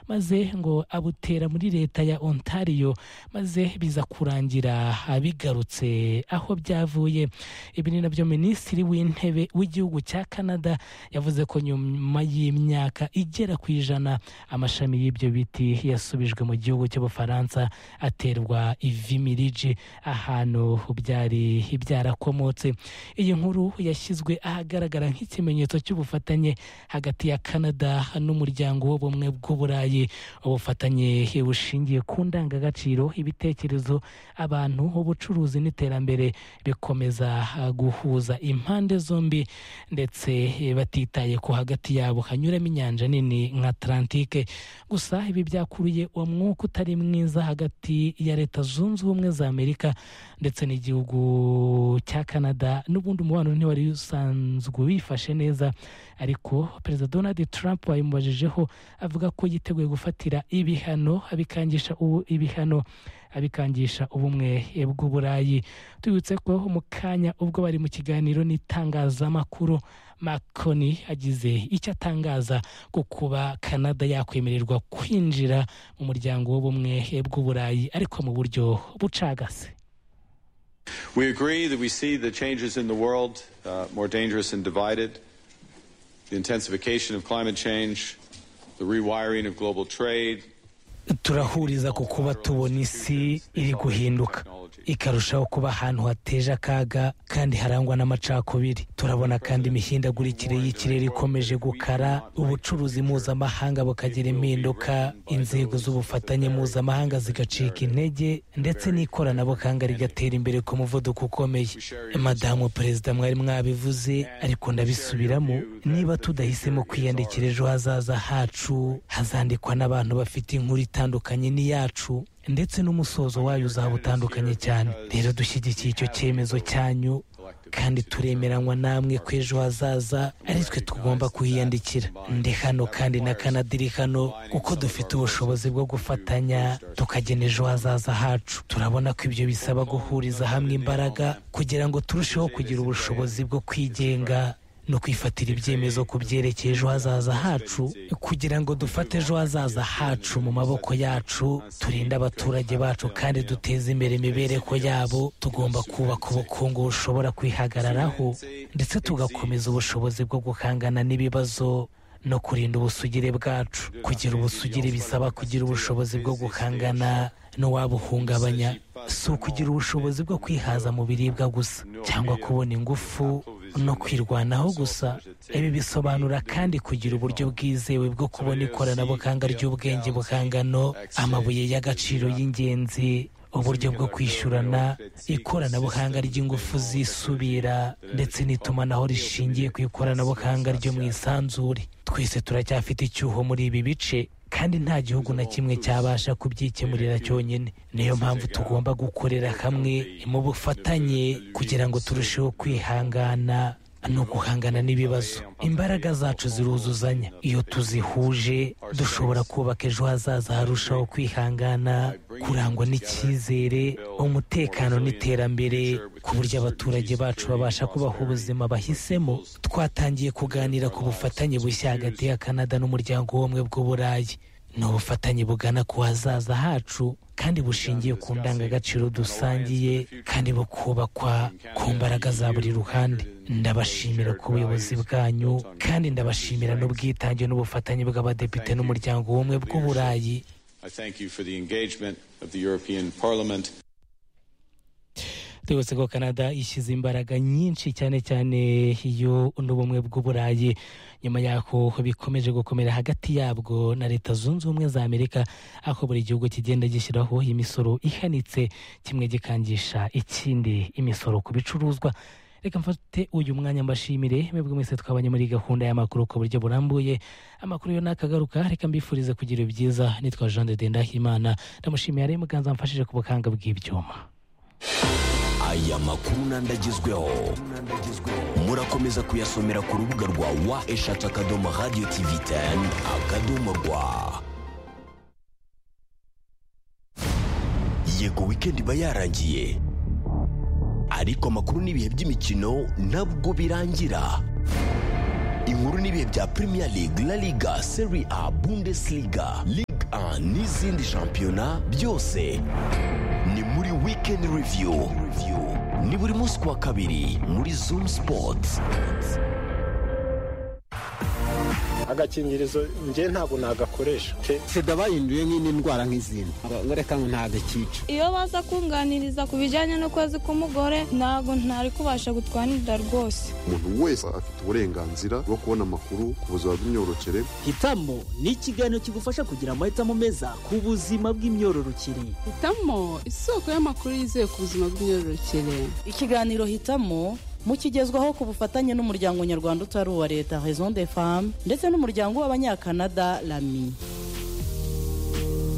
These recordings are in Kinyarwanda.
maze ngo abutera muri leta ya ontario maze biza kurangira bigarutse aho byavuye ibi ni nabyo minisitiri w'intebe w'igihugu cya canada yavuze ko nyuma y'imyaka igera ku ijana amashami y'ibyo biti yasubijwe mu gihugu cy'ubufaransa aterwa ivimiriji ahantu byari byarakomotse iyi nkuru yashyizwe ahagaragara nk'ikimenyetso cy'ubufatanye hagati ya canada n'umuryango w'ubumwe bw'uburayi ubufatanye bushingiye ku ndangagaciro ibitekerezo abantu ubucuruzi n'iterambere bikomeza guhuza impande zombi ndetse batitaye ko hagati yabo hanyuramo inyanja nini nka atlantike gusa ibi byakuruye uwo mwuka utari mwiza hagati ya leta zunze ubumwe za amerika ndetse n'igihugu cya canada n'ubundi umubano ntiwari usanzwe wifashe neza ariko perezida donald trump wayimubajije avuga ko yiteguye gufatira ibihano abikangisha ubu ibihano abikangisha ubumwe bw'uburayi tubibutse ko mu kanya ubwo bari mu kiganiro n'itangazamakuru makoni agize icyo atangaza ku kuba canada yakwemererwa kwinjira mu muryango w'ubumwe bw'uburayi ariko mu buryo bucagase We agree that we see the changes in the world uh, more dangerous and divided, the intensification of climate change, the rewiring of global trade, turahuriza ku kuba tubona isi iri guhinduka ikarushaho kuba ahantu hateje akaga kandi harangwa n'amacakubiri turabona kandi imihindagurikire y'ikirere ikomeje gukara ubucuruzi mpuzamahanga bukagira impinduka inzego z'ubufatanye mpuzamahanga zigacika intege ndetse n'ikoranabuhanga rigatera imbere ku muvuduko ukomeye madamu perezida mwari mwabivuze ariko ndabisubiramo niba tudahisemo kwiyandikira ejo hazaza hacu hazandikwa n'abantu bafite inkuru itandukanye n'iyacu ndetse n'umusozo wayo uzaba utandukanye cyane rero dushyigikiye icyo cyemezo cyanyu kandi turemeranywa namwe ko ejo hazaza ari twe tugomba kuhiyandikira ndi hano kandi na canada iri hano kuko dufite ubushobozi bwo gufatanya tukagena ejo hazaza hacu turabona ko ibyo bisaba guhuriza hamwe imbaraga kugira ngo turusheho kugira ubushobozi bwo kwigenga no kwifatira ibyemezo ku byerekeye ejo hazaza hacu kugira ngo dufate ejo hazaza hacu mu maboko yacu turinde abaturage bacu kandi duteze imbere imibereho yabo tugomba kubaka ubukungu bushobora kwihagararaho ndetse tugakomeza ubushobozi bwo guhangana n'ibibazo no kurinda ubusugire bwacu kugira ubusugire bisaba kugira ubushobozi bwo guhangana n'uwabuhungabanya si ukugira ubushobozi bwo kwihaza mu biribwa gusa cyangwa kubona ingufu no kwirwanaho gusa ibi bisobanura kandi kugira uburyo bwizewe bwo kubona ikoranabuhanga ry'ubwenge buhangano amabuye y'agaciro y'ingenzi uburyo bwo kwishyurana ikoranabuhanga ry'ingufu zisubira ndetse n'itumanaho rishingiye ku ikoranabuhanga ryo mu isanzure twese turacyafite icyuho muri ibi bice kandi nta gihugu na kimwe cyabasha kubyikemurira cyonyine niyo mpamvu tugomba gukorera hamwe mu bufatanye kugira ngo turusheho kwihangana ni uguhangana n'ibibazo imbaraga zacu ziruzuzanya iyo tuzihuje dushobora kubaka ejo hazaza harushaho kwihangana kurangwa n'icyizere umutekano n'iterambere ku buryo abaturage bacu babasha kubaho ubuzima bahisemo twatangiye kuganira ku bufatanye bushya hagati ya canada n'umuryango w'ubumwe bw'uburayi ni ubufatanye bugana ku hazaza hacu kandi bushingiye ku ndangagaciro dusangiye kandi bukubakwa ku mbaraga za buri ruhande ndabashimira ku buyobozi bwanyu kandi ndabashimira n'ubwitange n'ubufatanye bw'abadepite n'umuryango w'ubumwe bw'uburayi twibutse ko canada ishyize imbaraga nyinshi cyane cyane iyo n'ubumwe bw'uburayi nyuma y'aho bikomeje gukomera hagati yabwo na leta zunze ubumwe za amerika aho buri gihugu kigenda gishyiraho imisoro ihanitse kimwe gikangisha ikindi imisoro ku bicuruzwa reka mfate uyu mwanya mbashimire mwebwe mwese twabanye muri gahunda y'amakuru ku buryo burambuye amakuru yo nakagaruka reka mbifurize kugira ibyiza nitwa jean de ndahimana ndamushimiye ari muganza mfashije ku bukanga bw'ibyuma aya makuru n'andagezweho murakomeza kuyasomera ku rubuga rwa wa eshatu akadomo radiyo tivi teni akadomo rwa yego wikendi iba yarangiye ariko amakuru n'ibihe by'imikino ntabwo birangira inkuru n'ibihe bya premier league la liga seri a bundesliga ligue a n'izindi shampiyona byose ni muri wikendi reviyu ni buri munsi ku wa kabiri muri zumu sipoti agakingirizo njye ntabwo nagakoresha sida bahinduye nk'indi ndwara nk'izindi ngo reka ngo ntagakica iyo baza kunganiriza ku bijyanye n'ukwezi k'umugore ntabwo ntari kubasha gutwanirira rwose umuntu wese afite uburenganzira bwo kubona amakuru ku buzima bw'imyororokere hitamo ni ikiganiro kigufasha kugira amahitamo meza ku buzima bw'imyororokere hitamo isoko y'amakuru yizewe ku buzima bw'imyororokere ikiganiro hitamo mukigezwaho ku bufatanye n'umuryango nyarwanda utari uwa leta raison de femme ndetse n'umuryango w'abanyakanada rami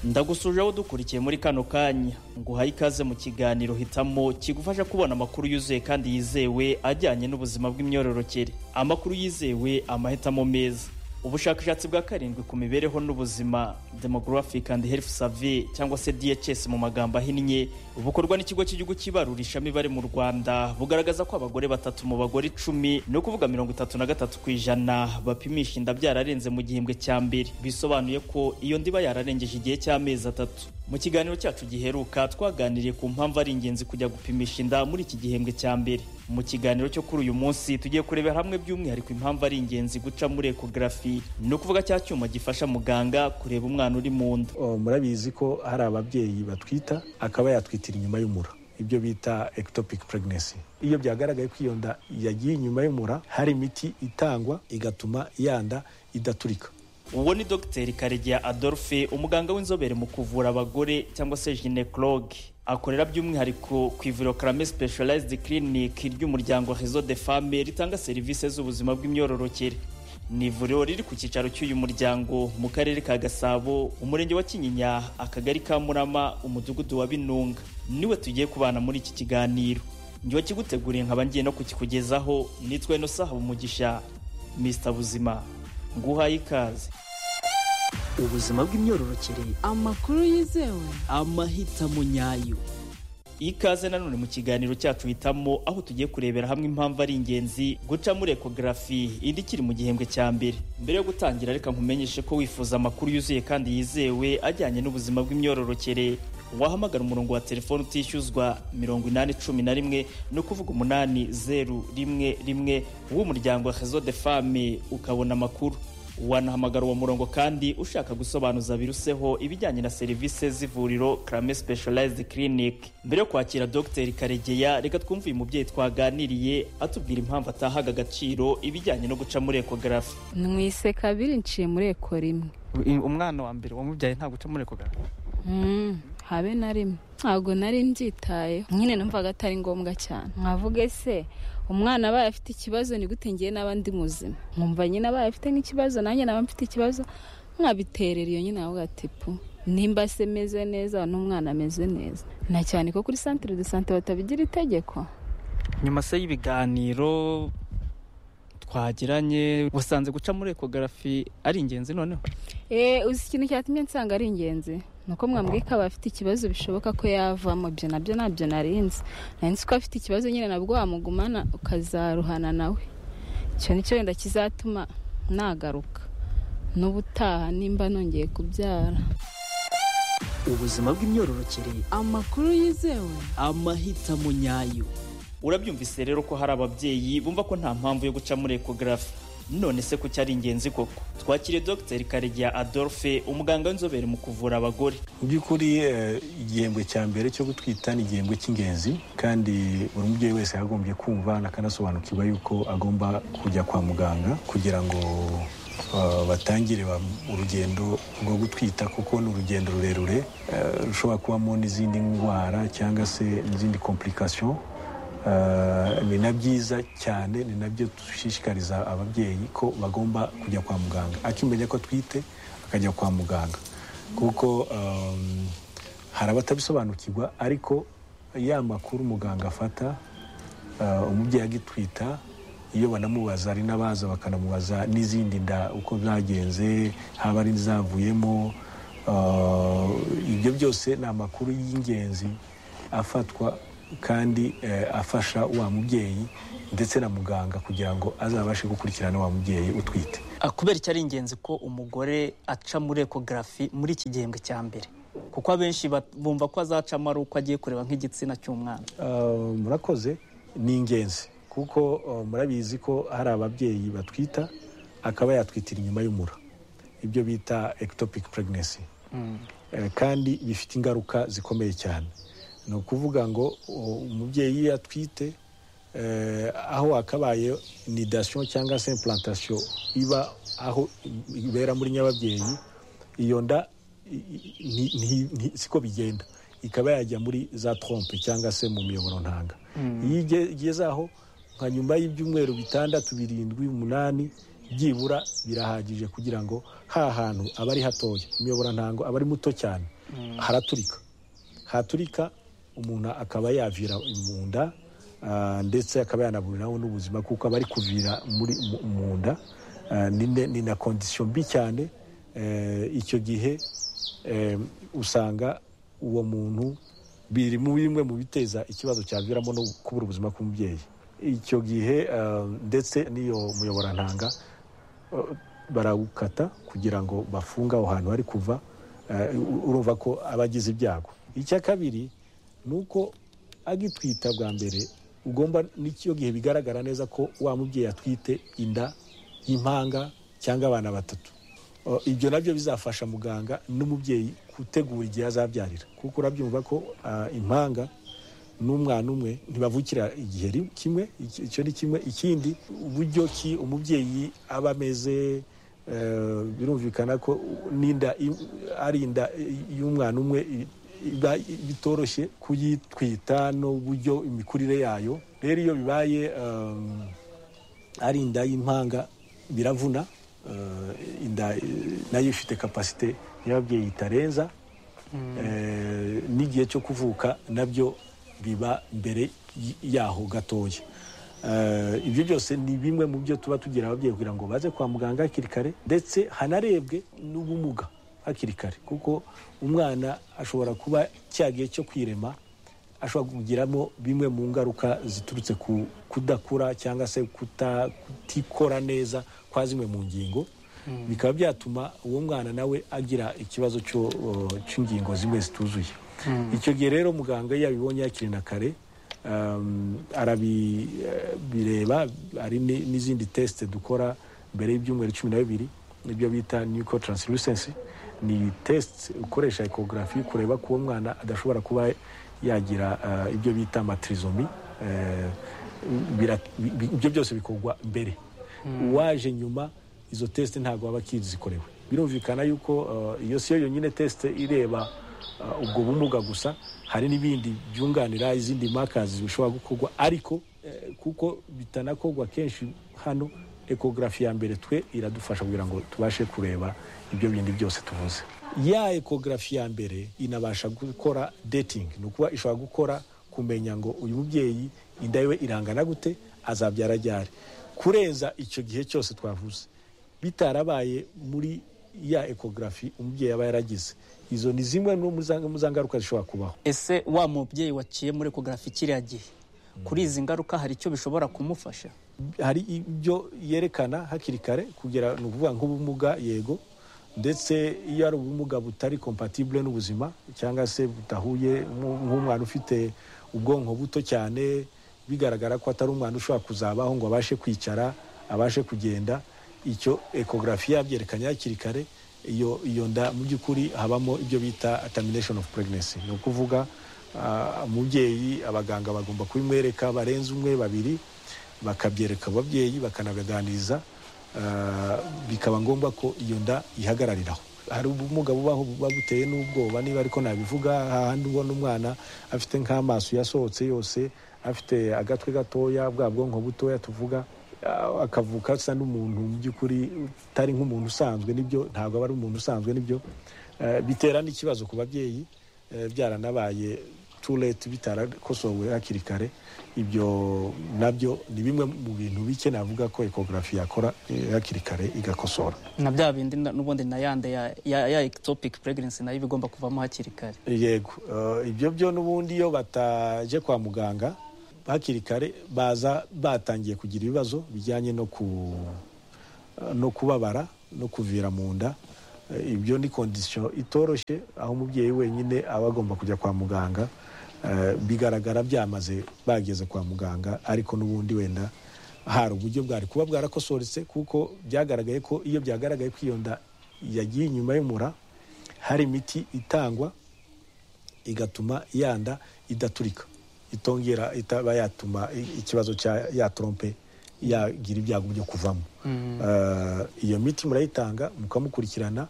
ndagusuje aho dukurikiye muri kano kanya nguhaye ikaze mu kiganiro hitamo kigufasha kubona amakuru yuzuye kandi yizewe ajyanye n'ubuzima bw'imyororokere amakuru yizewe amahitamo meza ubushakashatsi bwa karindwi ku mibereho n'ubuzima demographic and health survey cyangwa se DHS mu magambo ahinnye bukorwa n'ikigo cy'igihugu cy'ibarurisha imibare mu Rwanda bugaragaza ko abagore batatu mu bagore icumi ni ukuvuga mirongo itatu na gatatu ku ijana bapimisha inda byararenze mu gihembwe cya mbere bisobanuye ko iyo ndiba yararengeje igihe cy'amezi atatu mu kiganiro cyacu giheruka twaganiriye ku mpamvu ari ingenzi kujya gupimisha inda muri iki gihembwe cya mbere mu kiganiro cyo kuri uyu munsi tugiye kurebera hamwe by'umwihariko impamvu ari ingenzi guca muri ekogarafi ni ukuvuga cya cyuma gifasha muganga kureba umwana uri mu nda murabizi ko hari ababyeyi batwita akaba yatwitira inyuma y'umura ibyo bita ectopic pregnancy iyo byagaragaye ko iyo nda yagiye inyuma y'umura hari imiti itangwa igatuma yanda idaturika uwo ni dogiteri karegeya adolphe umuganga w'inzobere mu kuvura abagore cyangwa se ginekologe akorera by'umwihariko ku ivuriro karame specialized clinic ry'umuryango rezo de femme ritanga serivisi z'ubuzima bw'imyororokere ni ivuriro riri ku cyicaro cy'uyu muryango mu karere ka gasabo umurenge wa kinyinya akagari ka murama umudugudu wa binunga niwe tugiye kubana muri iki kiganiro njyewe kiguteguriye nkaba ngiye no kukikugezaho nitwe no saha umugisha mr buzima nguhaye ikaze ubuzima bw'imyororokere amakuru yizewe amahitamo nyayo ikaze nanone mu kiganiro cyacu hitamo aho tugiye kurebera hamwe impamvu ari ingenzi guca muri ekogarafi indi ikiri mu gihembwe cya mbere mbere yo gutangira reka nkumenyeshe ko wifuza amakuru yuzuye kandi yizewe ajyanye n'ubuzima bw'imyororokere wahamagara umurongo wa telefone utishyuzwa mirongo inani cumi na rimwe ni ukuvuga umunani zeru rimwe rimwe w'umuryango wa rezo de fame ukabona amakuru wanahamagara uwo murongo kandi ushaka gusobanuza biruseho ibijyanye na serivisi z'ivuriro karame specialized clinic mbere yo kwakira dogiteri karegeya reka twumve uyu mubyeyi twaganiriye atubwira impamvu atahaga agaciro ibijyanye no guca muri ekogarafi mwise kabiri nciye muri eko rimwe umwana wa mbere wamubyaye nta guca muri ekogarafi habe na rimwe ntabwo nari mbyitayeho nyine numvaga atari ngombwa cyane nkavuga ese umwana abaye afite ikibazo ni gute ngiye n'abandi muzima nkumva nyine abaye afite nk'ikibazo nanjye naba mfite ikibazo nkabiterera iyo nyine nawe atipu nimba se meze neza n'umwana ameze neza na cyane ko kuri santire de sante batabigira itegeko nyuma se y'ibiganiro twagiranye wasanze guca muri ekogarafi ari ingenzi noneho uzi ikintu cyatumye nsanga ari ingenzi nuko mwambwiye ko aba afite ikibazo bishoboka ko yavamo ibyo nabyo ntabyo narinzi narinzi ko afite ikibazo nyine nabwo wamugumana ukazaruhana nawe icyo ni cyo wenda kizatuma nagaruka n'ubutaha nimba nongeye kubyara ubuzima bw'imyororokere amakuru yizewe amahitamo nyayo urabyumvise rero ko hari ababyeyi bumva ko nta mpamvu yo guca muri ekogarafi none se ko cyari ingenzi koko twakiriye dogiteri karegeya adolphe umuganga w'inzobere mu kuvura abagore mu by'ukuri igihembwe cya mbere cyo gutwita ni igihembwe cy'ingenzi kandi buri mubyeyi wese yagombye kumva akanasobanukirwa yuko agomba kujya kwa muganga kugira ngo batangire urugendo rwo gutwita kuko ni urugendo rurerure rushobora kubamo n'izindi ndwara cyangwa se n'izindi kompulikasiyo ni na byiza cyane ni nabyo dushishikariza ababyeyi ko bagomba kujya kwa muganga akimenya ko atwite akajya kwa muganga kuko hari abatabisobanukirwa ariko ya makuru umuganga afata umubyeyi agitwita iyo banamubaza hari n'abaza bakanamubaza n'izindi nda uko zagenze haba ari izavuyemo ibyo byose ni amakuru y'ingenzi afatwa kandi eh, afasha wa mubyeyi ndetse na muganga kugira ngo azabashe gukurikirana wa mubyeyi utwite Ah, kubera iki ari ingenzi ko umugore aca muri ekogarafi muri iki gihembwe cya mbere kuko abenshi ba- bumva ko azacamo ari uko agiye kureba nk'igitsina cy'umwana Uh, murakoze ni ingenzi kuko uh, murabizi ko hari ababyeyi batwita akaba yatwitira inyuma y'umura ibyo bita ectopic pregnancy Eh, kandi bifite ingaruka zikomeye cyane ni ukuvuga ngo uh, umubyeyi iyo atwite eh, aho hakabaye nidation cyangwa se implantation iba aho ibera muri nyababyeyi iyo nda i- i- nti- nti- nti- siko bigenda ikaba yajya muri za trompe cyangwa se mu miyoboro ntanga iyo ige- igeze aho nka nyuma y'ibyumweru bitandatu birindwi umunani byibura birahagije kugira ngo ha hantu aba ari hatoya imiyoboro ntango aba ari muto cyane haraturika haturika umuntu akaba yavira mu nda ah, ndetse akaba yanaburiraho n'ubuzima kuko aba ari kuvira muri mu- mu nda Ah, ni ne- ni na kondisiyo mbi cyane Eh, icyo gihe eh, usanga uwo muntu biri mu bimwe mu biteza ikibazo cyaviramo no kubura ubuzima bw'umubyeyi icyo gihe ah, ndetse n'iyo muyoborantanga eh, barawukata kugira ngo bafunge aho hantu hari kuva eh, urumva ko aba agize ibyago icya kabiri ni uko agitwita bwa mbere ugomba n'icyo gihe bigaragara neza ko wa mubyeyi atwite inda y'impanga cyangwa abana batatu O, ibyo nabyo bizafasha muganga n'umubyeyi gutegura igihe azabyarira kuko urabyumva ko ah, impanga n'umwana umwe ntibavukira igihe ri- kimwe iki- icyo ni kimwe ikindi uburyo ki umubyeyi aba ameze eh, birumvikana ko n'inda i- ari inda i- y'umwana umwe i- iba bitoroshye kuyitwita n'uburyo imikurire yayo rero iyo bibaye um, ari inda y'impanga biravuna eh, inda eh, nayo ifite kapasite y'ababyeyi itarenza Eh, n'igihe cyo kuvuka nabyo biba mbere y- yaho gatoya Eh, ibyo byose ni bimwe mu byo tuba tugira ababyeyi kugira ngo baze kwa muganga hakiri kare ndetse hanarebwe n'ubumuga hakiri kare kuko umwana ashobora kuba cya gihe cyo kwirema ashobora kugiramo bimwe mu ngaruka ziturutse ku kudakura cyangwa se kuta- kutikora neza kwa zimwe mu ngingo bikaba byatuma uwo mwana nawe agira ikibazo cyo, uh, cy'ingingo zimwe zituzuye icyo gihe rero muganga iyo abibonye hakiri na kare um, arabireba hari ni- n'izindi tesite dukora mbere y'ibyumweru cumi na bibiri nibyo bita nuko translucency ni tesite ukoresha ekogarafi kureba ko uwo mwana adashobora kuba yagira uh, ibyo bita matrizomi Eh, bira- bi- ibyo byose bikorwa mbere uwaje nyuma izo tesite ntabwo baba akizikorewe birumvikana yuko uh, iyo si yo yonyine tesite ireba uh, ubwo bumuga gusa hari n'ibindi byunganira izindi makazi bishobora gukorwa ariko eh, kuko bitanakorwa kenshi hano ekogarafi ya mbere twe iradufasha kugira ngo tubashe kureba ibyo bindi byose tuvuze ya ekogarafi ya mbere inabasha gukora dating ni ukuba ishobora gukora kumenya ngo uyu mubyeyi inda yiwe irangana gute azabyara ryari kurenza icyo gihe cyose twavuze bitarabaye muri ya ekogarafi umubyeyi aba yaragize izo ni zimwe no mu za- mu za ngaruka zishobora kubaho ese wa mubyeyi waciye muri ekogarafi kiriya gihe kuri izi ngaruka hari icyo bishobora kumufasha hari ibyo yerekana hakiri kare kugera ni ukuvuga nk'ubumuga yego ndetse iyo ari ubumuga butari compatible n'ubuzima cyangwa se budahuye nk'u- nk'umwana ufite ubwonko buto cyane bigaragara ko atari umwana ushobora kuzabaho ngo abashe kwicara abashe kugenda icyo ekogarafi yabyerekanye hakiri kare iyo iyo nda mu by'ukuri habamo ibyo bita termination of pregnancy ni ukuvuga ah, umubyeyi abaganga bagomba kubimwereka barenze umwe babiri bakabyereka ababyeyi bakanabaganiriza ah, bikaba ngombwa ko iyo nda ihagarariraho hari ubumuga bubaho buba buteye n'ubwoba niba ariko nabivuga hahandi ubona umwana afite nk'amaso yasohotse yose afite agatwe gatoya bwa bwonko butoya tuvuga ah, akavuka asa n'umuntu mu by'ukuri utari nk'umuntu usanzwe nibyo ntabwo aba ari umuntu usanzwe nibyo Eh, bitera n'ikibazo ku babyeyi eh, byaranabaye too late bitarakosowe hakiri kare ibyo nabyo ni bimwe mu bintu bike navuga ko ekogarafi yakora eh, hakiri kare igakosora na bya bindi na- n'ubundi na yande ya, ya, ya ectopic pregnancy nayo iba igomba kuvamo hakiri kare yego eh, ibyo byo n'ubundi iyo bataje kwa muganga hakiri kare baza batangiye kugira ibibazo bijyanye no ku no kubabara no kuvira mu nda Eh, ibyo ni kondisiyo itoroshye aho umubyeyi wenyine aba agomba kujya kwa muganga Eh, bigaragara byamaze bageze kwa muganga ariko n'ubundi wenda hari uburyo bwari kuba bwarakosoretse kuko byagaragaye ko iyo byagaragaye ko iyo nda yagiye inyuma y'umura hari imiti itangwa igatuma yanda idaturika itongera itaba yatuma i- ikibazo cya yatrompe yagira ibyago byo kuvamo Eh, iyo miti murayitanga mukamukurikirana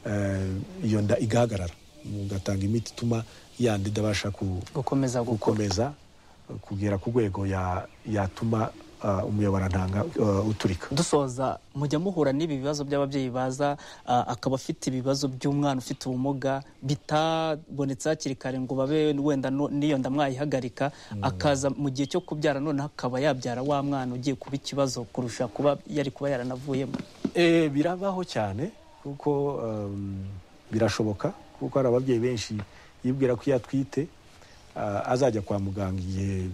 eh, iyo nda igahagarara mugatanga imiti ituma yanda idabasha ku- gukomeza gukomeza eh, kugera ku rwego ya- yatuma eh, umuyoborantanga eh, uturika dusoza mujya muhura n'ibi bibazo by'ababyeyi baza ah, akaba afite ibibazo by'umwana ufite ubumuga bitabonetse hakiri kare ngo babe wenda no- n'iyo nda mwayihagarika akaza mu gihe cyo kubyara noneho akaba yabyara wa mwana ugiye kuba ikibazo kurusha kuba yari kuba yaranavuyemo Eh, birabaho cyane kuko um, birashoboka kuko hari ababyeyi benshi yibwira ko iyo atwite ah, azajya kwa muganga igihe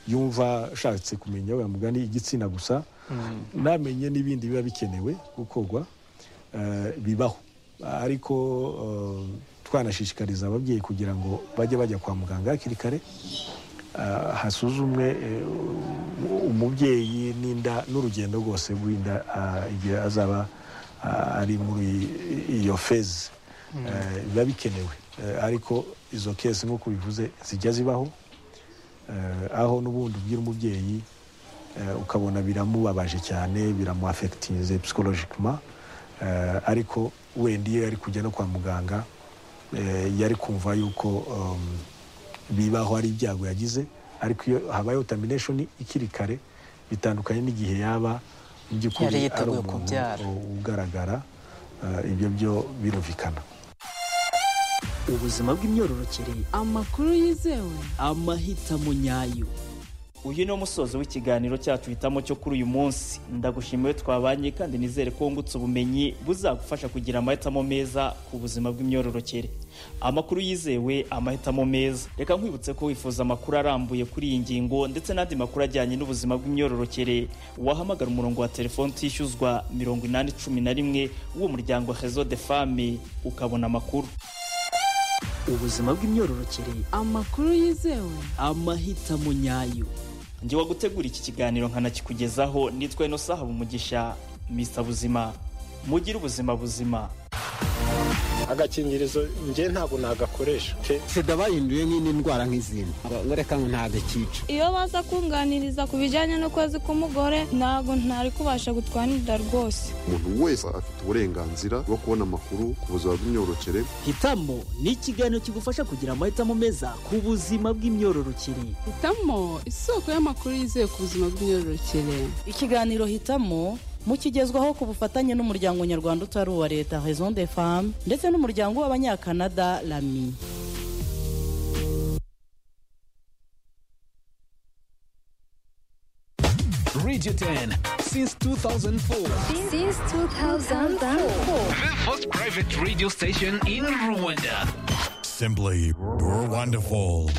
yumva ashatse kumenya we mugani igitsina gusa namenye n'ibindi biba bikenewe gukorwa eh, bibaho ariko eh, twanashishikariza ababyeyi kugira ngo bajye bajya kwa muganga hakiri kare ah, hasuzumwe eh, umubyeyi n'inda n'urugendo rwose rw'inda ah, igihe azaba ah, ari muri iyo fezi Eh, biba bikenewe Eh, ariko izo kesi nk'uko bivuze zijya zibaho Eh, aho n'ubundi ubwira umubyeyi eh, ukabona biramubabaje cyane biramuafekitinze psikologikima ariko wenda iyo yari kujya no kwa muganga eh, yari kumva yuko um, bibaho ari ibyago yagize ariko iyo habayeho tamination ikiri kare bitandukanye n'igihe yaba mu by'ukuri Yari ari yiteguye umuntu kubyara. u- ugaragara eh, ibyo byo birumvikana ubuzima bw'imyororokere amakuru yizewe amahitamo nyayo uyu ni umusozo w'ikiganiro cyacu hitamo cyo kuri uyu munsi ndagushimiye twabanye kandi nizere ko wungutse ubumenyi buzagufasha kugira amahitamo meza ku buzima bw'imyororokere amakuru yizewe amahitamo meza reka nkwibutse ko wifuza amakuru arambuye kuri iyi ngingo ndetse n'andi makuru ajyanye n'ubuzima bw'imyororokere wahamagara umurongo wa telefoni utishyuzwa mirongo inani cumi na rimwe w'uwo muryango rezo de fame ukabona amakuru ubuzima bw'imyororokere amakuru yizewe amahitamo nyayo njye wagutegura iki kiganiro nkanakikugezaho nitwa inosa haba umugisha mr buzima mugire ubuzima buzima agakingirizo njye ntabwo nagakoresha pe sida bahinduye nk'indi ndwara nk'izindi Ngo- ngo reka ngo ntagakica iyo baza kunganiriza ku bijyanye n'ukwezi k'umugore ntabwo ntari kubasha gutwara inda rwose umuntu wese afite uburenganzira bwo kubona amakuru ku buzima bw'imyororokere hitamo ni ikiganiro kigufasha kugira amahitamo meza ku buzima bw'imyororokere hitamo isoko y'amakuru yizewe ku buzima bw'imyororokere ikiganiro hitamo mukigezwaho ku bufatanye n'umuryango nyarwanda utari uwa leta raison des femmes ndetse n'umuryango w'abanyakanada lami Radio 10 since 2004. Since 2004. The first private radio station in Rwanda. Simply, you're wonderful.